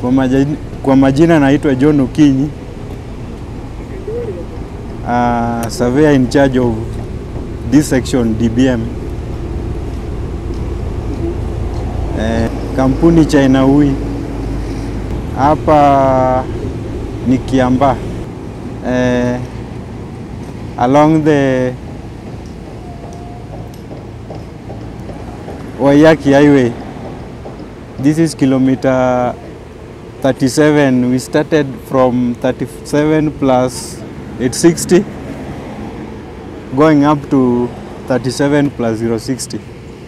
Kwa majina, kwa majina naitwa John Okinyi. Uh, surveyor in charge of this section DBM. Eh, kampuni China Ui hapa ni Kiambaa eh, along the Waiyaki Highway. This is kilometer 37. We started from 37 plus 860 going up to 37 plus 060.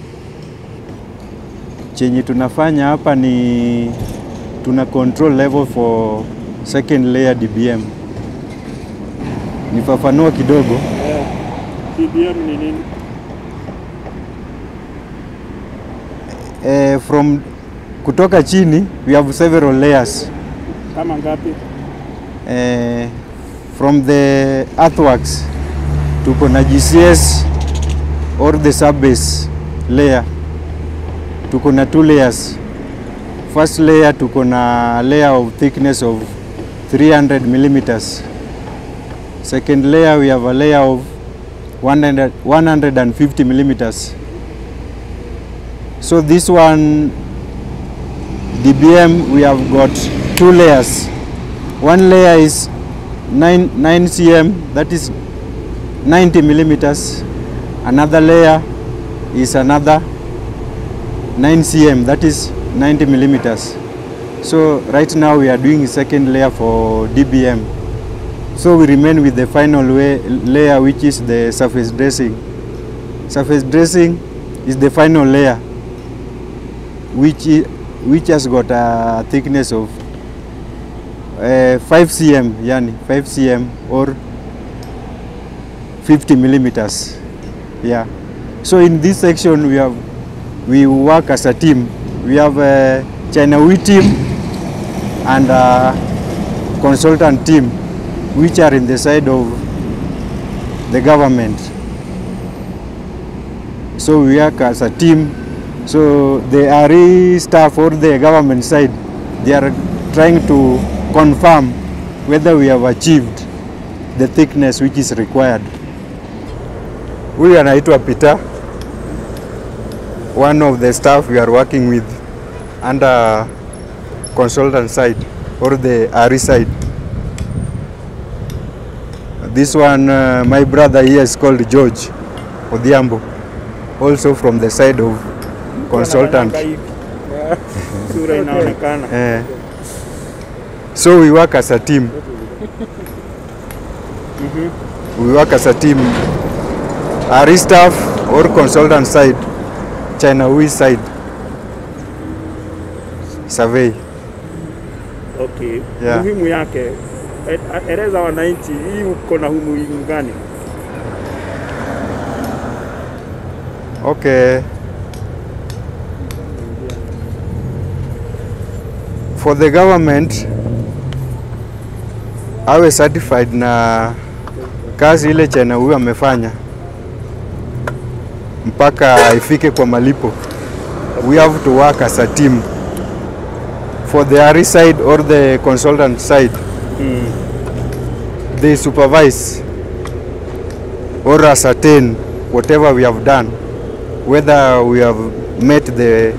Chenye tunafanya hapa ni tuna control level for second layer DBM. Nifafanua kidogo. Eh, DBM ni nini? Eh, from kutoka chini we have several layers. Kama ngapi? Eh, from the earthworks tuko na GCS or the subbase layer tuko na two layers. First layer tuko na layer of thickness of 300 millimeters. Second layer we have a layer of 100, 150 millimeters. So this one DBM we have got two layers. One layer is 9, 9 cm that is 90 millimeters. Another layer is another 9 cm that is 90 millimeters. So right now we are doing second layer for DBM. So we remain with the final way, layer which is the surface dressing. Surface dressing is the final layer which, i- which has got a thickness of uh, 5 cm yani 5 cm or 50 millimeters yeah so in this section we have we work as a team we have a china we team and a consultant team which are in the side of the government so we work as a team so the RE staff or the government side they are trying to confirm whether we have achieved the thickness which is required huyu anaitwa Peter one of the staff we are working with under consultant side or the RE side this one uh, my brother here is called George Odhiambo also from the side of consultant Wanafanyanga hivi. Eh, Sura inaonekana. Eh. So we work as a team. We work as a team. RE staff or consultant side, China we side, survey. Okay. Yeah. Muhimu yake e- eleza wananchi hii uko na umuhimu gani? Okay. For the government awe certified na kazi ile China huyu amefanya mpaka ifike kwa malipo. We have to work as a team. For the RE side or the consultant side, they supervise or ascertain whatever we have done whether we have met the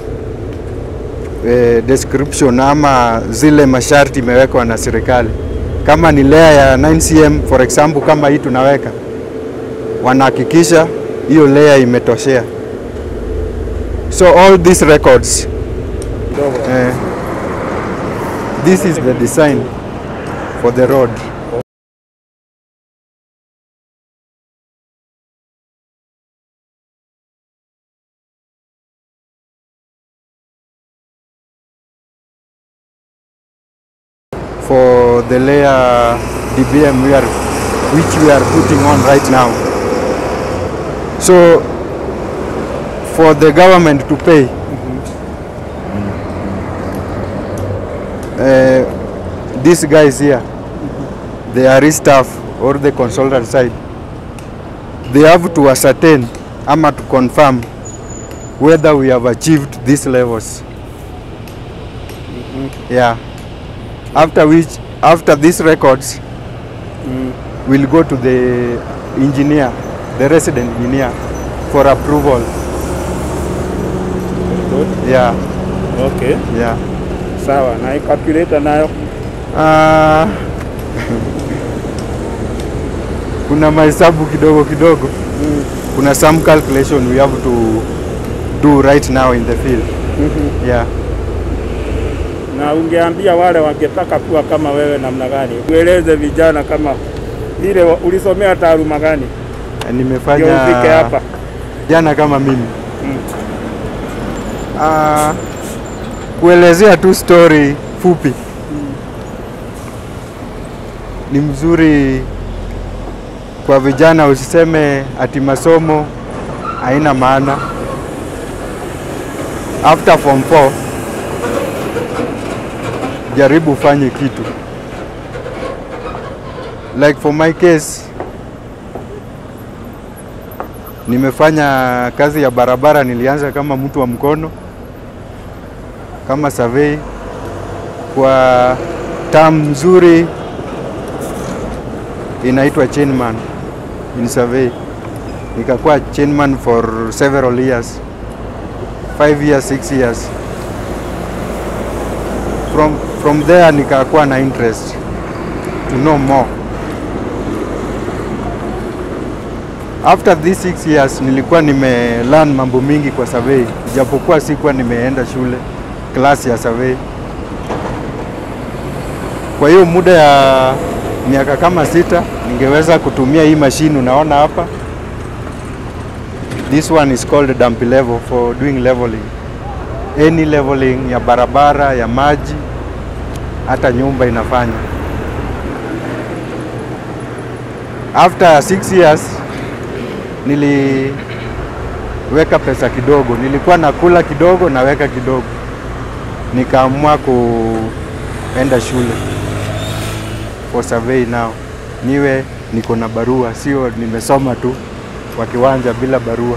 eh, description ama zile masharti imewekwa na serikali. Kama ni layer ya 9cm for example, kama hii tunaweka, wanahakikisha hiyo layer imetoshea. So all these records Kidogo. eh, this is the design for the road. for the layer DBM we are, which we are putting on right now. So for the government to pay, uh, these guys here, the RE staff or the consultant side, they have to ascertain ama to confirm whether we have achieved these levels. Mm. Yeah. After which, after these records, Mm. we'll go to the engineer, the resident engineer, for approval. Good. Yeah, Okay. yeah. Sawa. Na hii calculator nayo Uh, kuna mahesabu kidogo kidogo. mm. Kuna some calculation we have to do right now in the field. Mhm. Yeah. Na ungeambia wale wangetaka kuwa kama wewe namna gani? Ueleze vijana kama ile wa- ulisomea taaluma gani ndio Nimefanya ufike hapa? jana kama mimi. Mm. Uh, kuelezea tu story fupi ni mzuri kwa vijana, usiseme ati masomo haina maana. After form 4 jaribu ufanye kitu. Like for my case nimefanya kazi ya barabara, nilianza kama mtu wa mkono kama survey kwa term nzuri inaitwa chainman in survey. Nikakuwa chainman for several years, five years, six years. From, from there nikakuwa na interest to know more. After these six years nilikuwa nime learn mambo mingi kwa survey, ijapokuwa sikuwa nimeenda shule class ya survey. Kwa hiyo muda ya miaka kama sita ningeweza kutumia hii mashine unaona hapa. This one is called dump level for doing leveling. Any leveling ya barabara, ya maji, hata nyumba inafanya. After six years niliweka pesa kidogo, nilikuwa nakula kidogo, naweka kidogo, nikaamua kuenda shule for survey now, niwe niko na barua, sio nimesoma tu kwa kiwanja bila barua.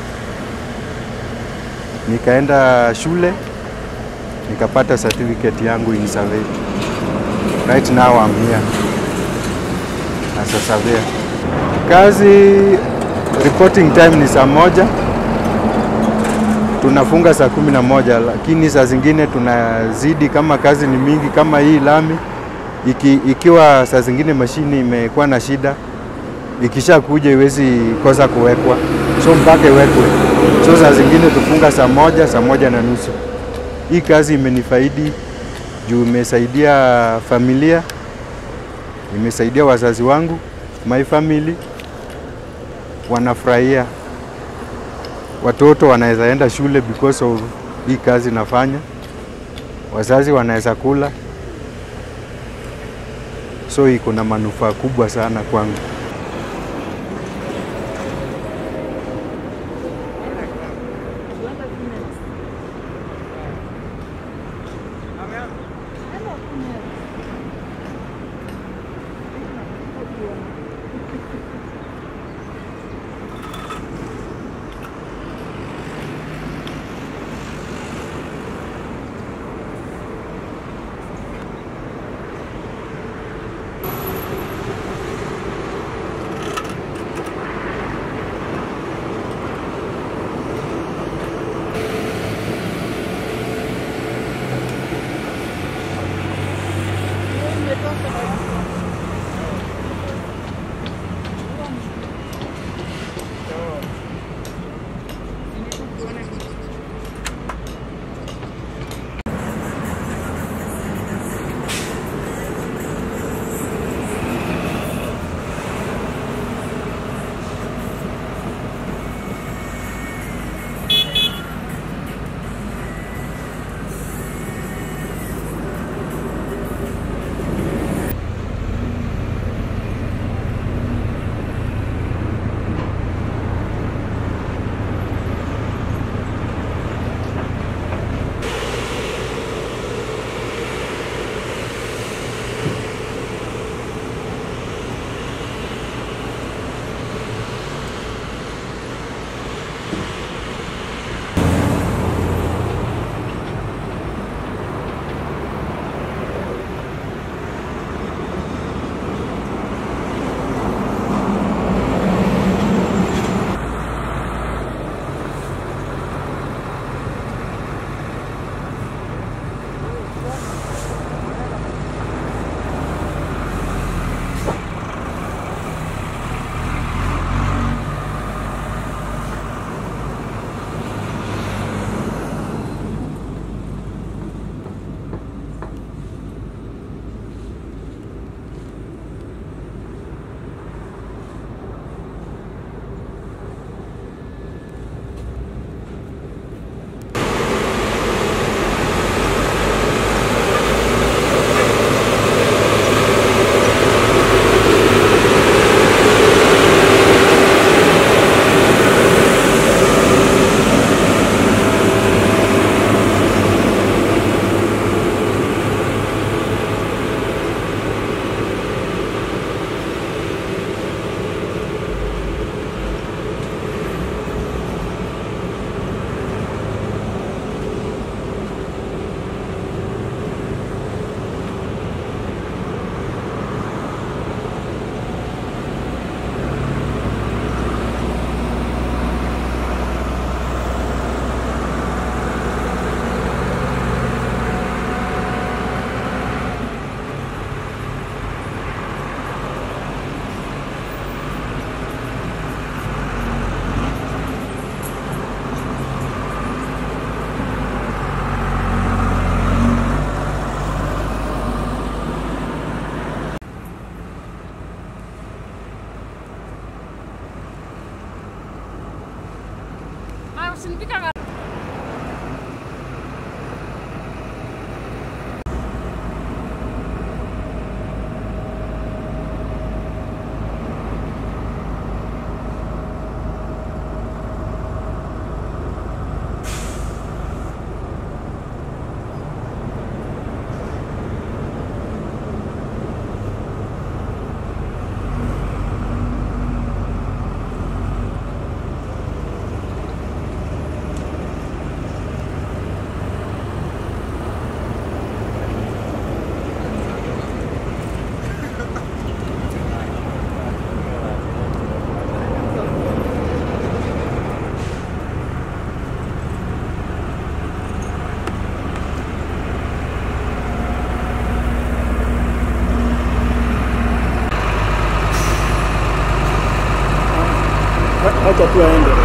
Nikaenda shule nikapata certificate yangu in survey. Right now I'm here as a surveyor. Kazi reporting time ni saa moja, tunafunga saa kumi na moja, lakini saa zingine tunazidi kama kazi ni mingi, kama hii lami iki, ikiwa saa zingine mashini imekuwa na shida, ikisha kuja iwezi kosa kuwekwa, so mpaka iwekwe. So saa zingine tufunga saa moja, saa moja na nusu. Hii kazi imenifaidi juu imesaidia familia, imesaidia wazazi wangu, my family wanafurahia, watoto wanaweza enda shule because of hii kazi nafanya, wazazi wanaweza kula, so iko na manufaa kubwa sana kwangu. usinipika kara- Acha tu aende.